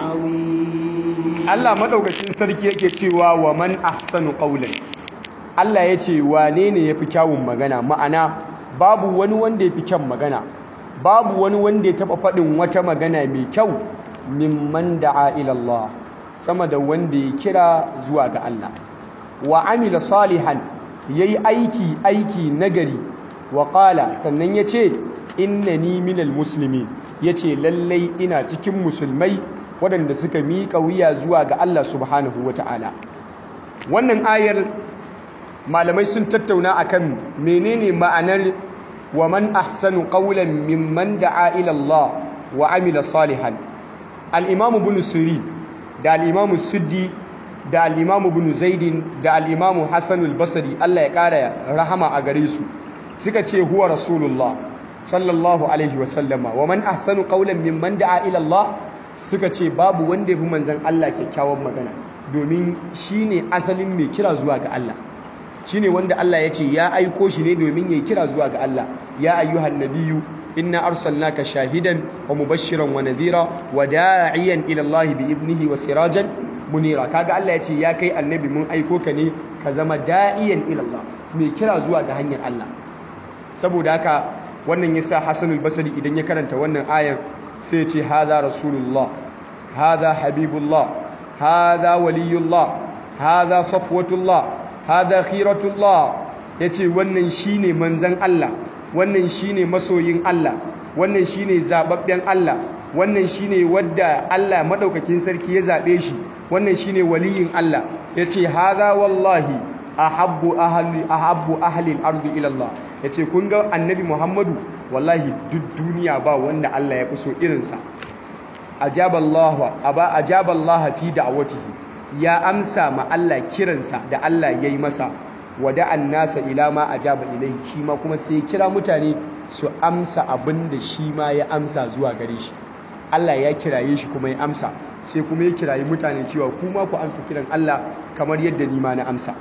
عظيم Allah madaukakin sarki yake cewa wa man ahsanu qawlan Allah ya ce wane ne yafi kyawun magana ma'ana babu wani wanda yafi kyan magana babu wani wanda ya taba faɗin wata magana mai kyau mimman da'a ila Allah sama da wanda ya kira zuwa ga Allah wa amila salihan yayi aiki aiki nagari wa qala sannan yace innani minal muslimin yace lallai ina cikin musulmai waɗanda suka miƙa wuya zuwa ga Allah subhanahu wata'ala wannan ayar malamai sun tattauna akan menene ma'anar wa man ahsanu qawlan mimman da'a ila Allah wa amila salihan al-imam ibn sirin da al-imam suddi da al-imam ibn zaidin da al-imam hasan al-basri Allah ya kara rahama a gare su suka ce huwa rasulullah sallallahu alaihi wa sallama wa man ahsanu qawlan mimman da'a ila Allah suka ce babu wanda yafi manzon Allah kyakkyawan magana domin shine asalin mai kira zuwa ga Allah shine wanda Allah ya ce ya aiko shi ne domin ya kira zuwa ga Allah ya ayyuhan nabiyyu inna arsalnaka shahidan wa mubashiran wa nadhira wa da'iyan ila Allah bi idnihi wa sirajan munira kaga Allah ya ce ya kai annabi mun aiko ka ne ka zama da'iyan ila Allah mai kira zuwa ga hanyar Allah saboda haka wannan yasa Hassan al-Basri idan ya karanta wannan ayar sai ya ce hadha rasulullah hadha habibullah hadha waliyullah hadha safwatullah hadha khiratullah yace wannan shine manzon Allah wannan shine masoyin Allah wannan shine zababben Allah wannan shine wadda Allah madaukakin sarki ya zabe shi wannan shine waliyin Allah yace hadha wallahi ahabbu ahli ahabbu ahli al-ardi ila Allah yace kun ga annabi Muhammadu wallahi duk duniya ba wanda Allah ya fi so irinsa ajaballahu aba ajaballaha fi da'watihi ya amsa ma Allah kiransa da Allah yayi masa wada'an nasa ila ma ajaba ilai shi ma kuma sai ya kira mutane su amsa abin da shi ma ya amsa zuwa gare shi Allah ya kiraye shi kuma ya amsa sai kuma ya kirayi mutane cewa kuma ku amsa kiran Allah kamar yadda ni ma na amsa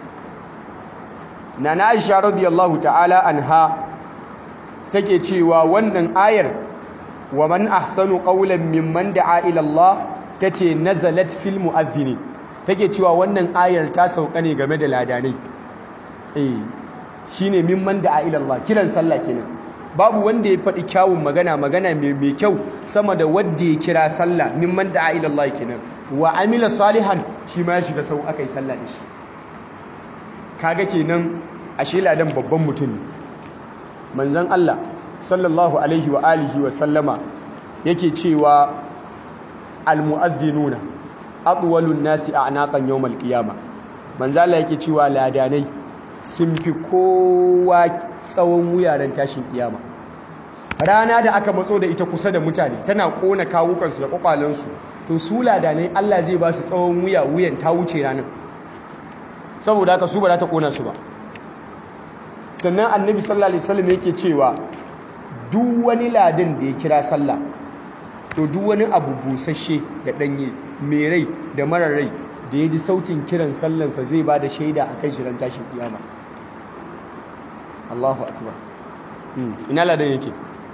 Nana Aisha radiyallahu ta'ala anha take cewa wannan ayar wa man ahsanu qawlan mimman da'a ila Allah tace nazalat fil mu'adhdhin take cewa wannan ayar ta sauka ne game da ladanai eh shine mimman da'a ila Allah kiran sallah kenan babu wanda ya faɗi kyawun magana magana mai mai kyau sama da wanda ya kira sallah mimman da'a ila Allah kenan wa amila salihan shi ma ya shiga sau akai sallah da shi kaga kenan ashe ladan babban mutum ne manzon Allah sallallahu alaihi wa alihi wa sallama yake cewa almu'adhdhinuna atwalun nasi a'naqan yawmal qiyama manzon Allah yake cewa ladanai sun fi kowa tsawon wuyaren tashin kiyama rana da aka matso da ita kusa da mutane tana kona kawukansu da kwakwalansu to su ladanai Allah zai ba su tsawon wuya wuyan ta wuce ranar saboda haka su ba za ta kona su ba sannan annabi sallallahu alaihi wasallam yake cewa duk wani ladin da ya kira sallah to duk wani abu busasshe da danye mai rai da marar rai da ya ji sautin kiran sallansa zai ba da shaida a kan shirin tashin kiyama Allahu akbar ina ladan yake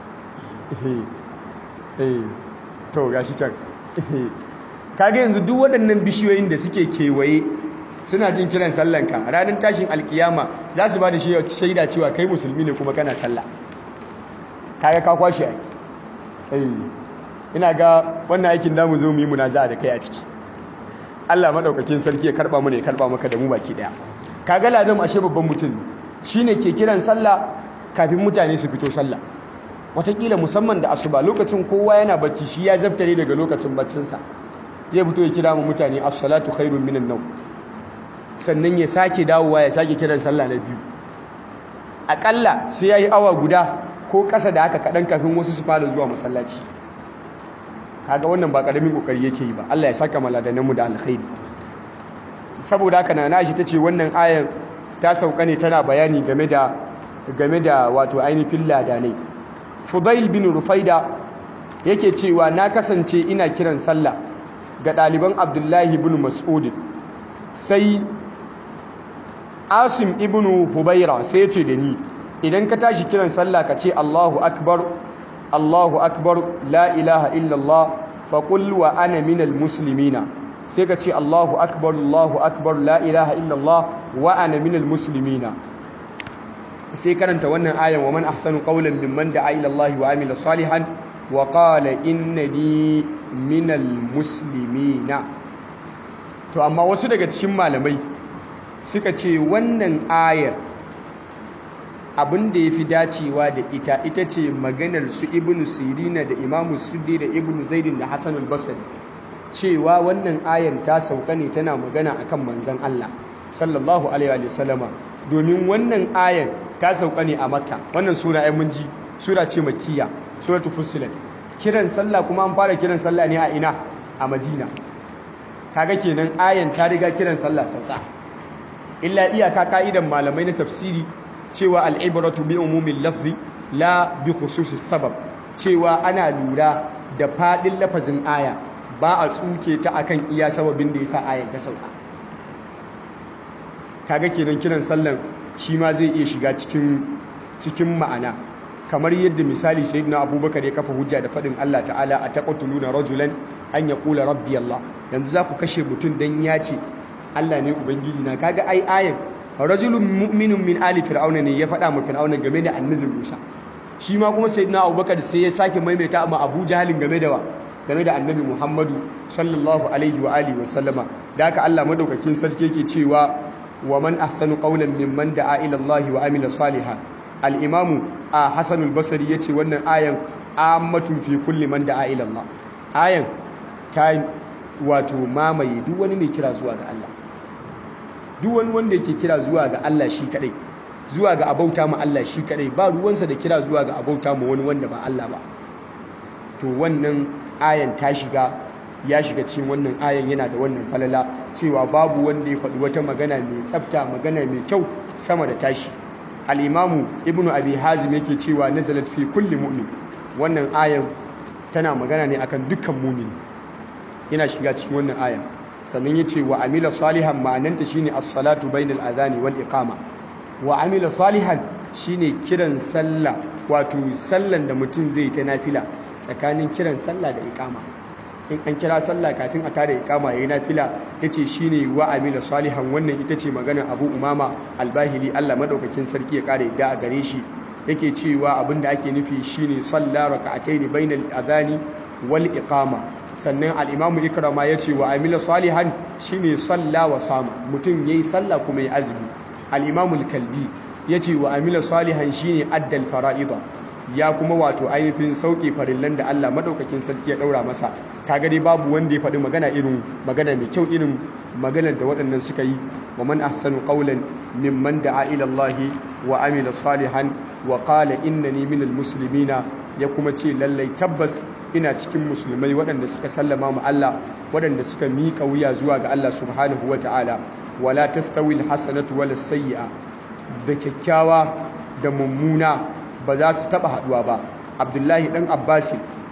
to gashi can kaga yanzu duk waɗannan bishiyoyin da suke kewaye suna jin kiran sallanka ranar tashin alkiyama za su ba da shaida cewa kai musulmi ne kuma kana sallah kaga ka kwashe ai ina ga wannan aikin da mu zo mu yi munaza da kai a ciki Allah madaukakin sarki ya karba mu ne ya karba maka da mu baki daya kaga ladan ashe babban mutum shine ke kiran sallah kafin mutane su fito sallah watakila musamman da asuba lokacin kowa yana bacci shi ya zabtare daga lokacin baccinsa zai fito ya kira mu mutane as-salatu khairun minan nawm sannan ya sake dawowa ya sake kiran sallah na biyu akalla sai yayi awa guda ko kasa da haka kadan kafin wasu su fara zuwa masallaci kaga wannan ba karamin kokari yake yi ba Allah ya saka maladanan mu da alkhairi saboda haka nana shi tace wannan ayan ta sauka ne tana bayani game da game da wato ainihin ladanai Fudail bin Rufaida yake cewa na kasance ina kiran sallah ga ɗaliban Abdullahi bin Mas'ud sai Asim ibn Hubaira sai ya ce da ni idan ka tashi kiran sallah ka ce Allahu akbar Allahu akbar la ilaha illallah faqul wa ana minal muslimina sai ka ce Allahu akbar Allahu akbar la ilaha illallah wa ana minal muslimina sai karanta wannan ayan wa man ahsanu qawlan mimman da'a ila Allah wa amila salihan wa qala innani minal muslimina to amma wasu daga cikin malamai suka ce wannan ayar abin da yafi dacewa da ita ita ce maganar su ibnu sirina da imamu suddi da ibnu zaidin da hasan al-basri cewa wannan ayar ta sauka ne tana magana akan manzon Allah sallallahu alaihi wa sallama domin wannan ayar ta sauka ne a makka wannan sura ai mun ji sura ce makkiya suratul fussilat kiran sallah kuma an fara kiran sallah ne a ina a madina kaga kenan ayan ta riga kiran sallah sauka illa iyaka ka'idan malamai na tafsiri cewa al'ibratu bi umumin lafzi la bi khususis sabab cewa ana lura da fadin lafazin aya ba a tsuke ta akan iya sababin da yasa ayan ta sauka kaga kenan kiran sallan shi ma zai iya shiga cikin cikin ma'ana kamar yadda misali sayyidina abubakar ya kafa hujja da faɗin Allah ta'ala a taqtuluna rajulan an yaqula rabbi Allah yanzu za ku kashe mutum dan ya ce Allah ne ubangiji na kaga ai ayan rajulun mu'minun min ali fir'auna ne ya faɗa ma fir'auna game da annabi Musa shi ma kuma sayyidina abubakar sai ya sake maimaita ma Abu Jahalin game da wa game da annabi Muhammadu sallallahu alaihi wa alihi wa sallama da haka Allah madaukakin sarki yake cewa wa man ahsanu qawlan mimman da'a ila Allah wa amila salihan al-imam Hassan al-Basri yace wannan ayan ammatun fi kulli man da'a ila Allah ayan ta wato mamaye duk wani mai kira zuwa ga Allah duk wani wanda yake kira zuwa ga Allah shi kadai zuwa ga abauta ma Allah shi kadai ba ruwansa da kira zuwa ga abauta ma wani wanda ba Allah ba to wannan ayan ta shiga ya shiga cikin wannan ayan yana da wannan falala cewa babu wanda ya faɗi wata magana mai tsafta magana mai kyau sama da tashi al-imamu ibnu abi hazim yake cewa nazalat fi kulli mu'min wannan ayan tana magana ne akan dukkan mu'min yana shiga cikin wannan ayan sannan yace wa amila salihan ma'ananta shine as-salatu bainal adhani wal iqama wa amila salihan shine kiran sallah wato sallan da mutum zai ta nafila tsakanin kiran sallah da iqama in an kira sallah kafin a tare ikama yayin nafila yace shine wa amila salihan wannan ita ce magana Abu Umama Al-Bahili Allah madaukakin sarki ya kare da a gare shi yake cewa abinda ake nufi shine salla raka'atayn bainal adhani wal iqama sannan al-Imam Ikrama yace wa amila salihan shine salla wa sama mutum yayi sallah kuma yayi azumi al-Imam Al-Kalbi yace wa amila salihan shine addal fara'ida ya kuma wato ainihin sauke farillan da Allah madaukakin sarki ya daura masa kaga dai babu wanda ya faɗi magana irin magana mai kyau irin maganar da waɗannan suka yi wa man ahsanu qawlan mimman da'a ila Allah wa amila salihan wa qala innani minal muslimina ya kuma ce lallai tabbas ina cikin musulmai waɗanda suka sallama ma Allah waɗanda suka miƙa wuya zuwa ga Allah subhanahu wa ta'ala wala tastawi alhasanatu wala sayyi'a da kyakkyawa da mummuna ba za su taba haduwa ba abdullahi dan abbasi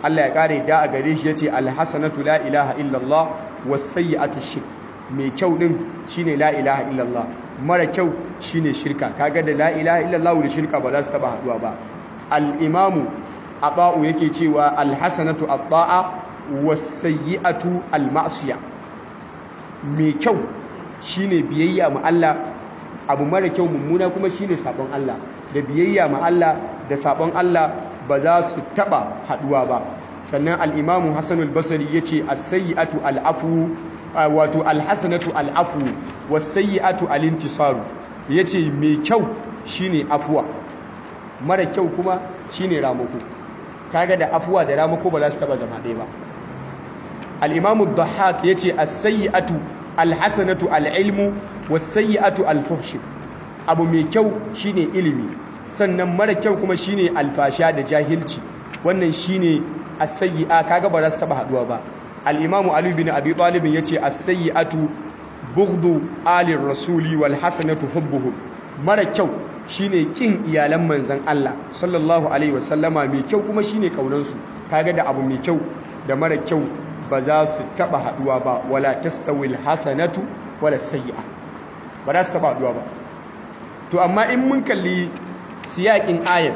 Allah ya kare da a gare shi yace alhasanatu la ilaha illallah was-sayyi'atu shirk mai kyau din shine la ilaha illallah mara kyau shine shirka kaga da la ilaha illallah da shirka ba za su taba haduwa ba al-imamu aba'u yake cewa alhasanatu at-ta'a was-sayyi'atu al-ma'siyah mai kyau shine biyayya ma Allah abu mara kyau mummuna kuma shine sabon Allah da biyayya ma Allah da sabon Allah ba za su taba haduwa ba sannan al-imamu Hassan al-Basri yace as-sayyi'atu al-afu wato al-hasanatu al-afu was-sayyi'atu al-intisaru yace mai kyau shine afuwa mara kyau kuma shine ramako kaga da afuwa da ramako ba za su taba zama ɗaya ba al-imamu ad-dhahhak yace as-sayyi'atu al-hasanatu al-ilmu was-sayyi'atu al-fuhsh abu mai kyau shine ilimi sannan mara kyau kuma shine alfasha da jahilci wannan shine as-sayyi'a kaga ba za su taba haduwa ba al-imamu ali bin abi talib yace as-sayyi'atu bughdu ali rasuli wal hasanatu hubbuhum mara kyau shine kin iyalan manzon Allah sallallahu alaihi wasallama mai kyau kuma shine kaunan su kaga da abu mai kyau da mara kyau ba za su taba haduwa ba wala tastawil hasanatu wala sayyi'a ba za su taba haduwa ba to amma in mun kalli siyakin ayar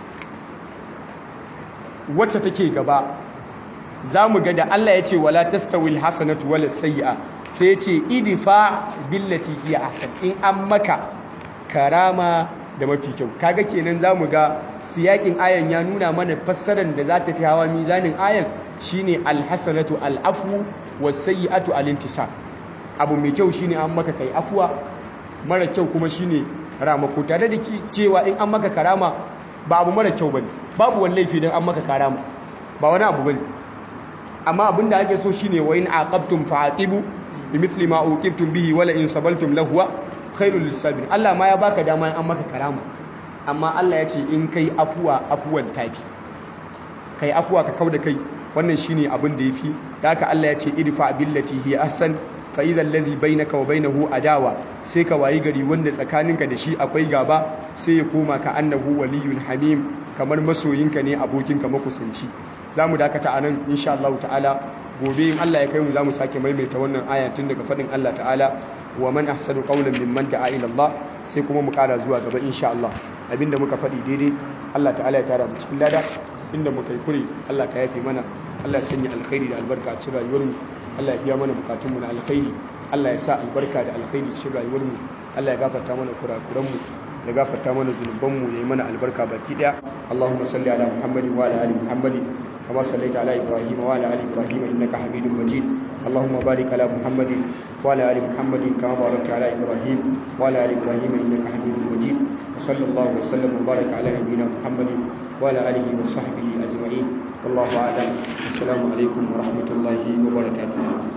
wacce take gaba za mu ga da Allah ya ce wala tastawil hasanatu wala sayyi'a sai ya ce idfa billati hiya ahsan in an maka karama da mafi kyau kaga kenan za mu ga siyakin ayan ya nuna mana fassarar da za ta fi hawa mizanin ayan shine alhasanatu al'afu wasayyi'atu alintisar abu mai kyau shine an maka kai afuwa mara kyau kuma shine ramako tare da cewa in an maka karama ba abu mara kyau bane babu wani laifi don an maka karama ba wani abu bane amma abin da ake so shine wa in aqabtum fa'aqibu bimithli ma uqibtum bihi wala in sabaltum lahuwa khairul lisabin Allah ma ya baka dama in an maka karama amma Allah ya ce in kai afuwa afuwan tafi kai afuwa ka kauda kai wannan shine abin da yafi da haka Allah ya ce idfa billati hi ahsan fa idha alladhi bainaka wa bainahu adawa sai ka wayi gari wanda tsakaninka da shi akwai gaba sai ya koma ka annahu waliyul hamim kamar masoyinka ne abokinka makusanci zamu dakata anan insha Allah ta'ala gobe in Allah ya kai mu zamu sake maimaita wannan aya tun daga fadin Allah ta'ala wa man ahsanu qawlan mimman da'a ila Allah sai kuma mu kara zuwa gaba insha Allah abinda muka faɗi daidai Allah ta'ala ya tara mu cikin lada inda muka yi kure Allah ka yafe mana Allah ya sanya alkhairi da albarka a cikin rayuwarmu Allah ya biya mana bukatunmu na alkhairi Allah ya sa albarka da alkhairi cikin rayuwarmu Allah ya gafarta mana kurakuranmu ya gafarta mana zunubanmu ya yi mana albarka baki daya Allahumma salli ala Muhammadin wa ala ali Muhammadin kama sallaita ala Ibrahim wa ala ali Ibrahim innaka Hamidum Majid اللهم بارك على محمد وعلى ال محمد كما باركت على ابراهيم وعلى ال ابراهيم انك حميد مجيد وصلى الله وسلم وبارك على نبينا محمد وعلى اله وصحبه اجمعين والله اعلم السلام عليكم ورحمه الله وبركاته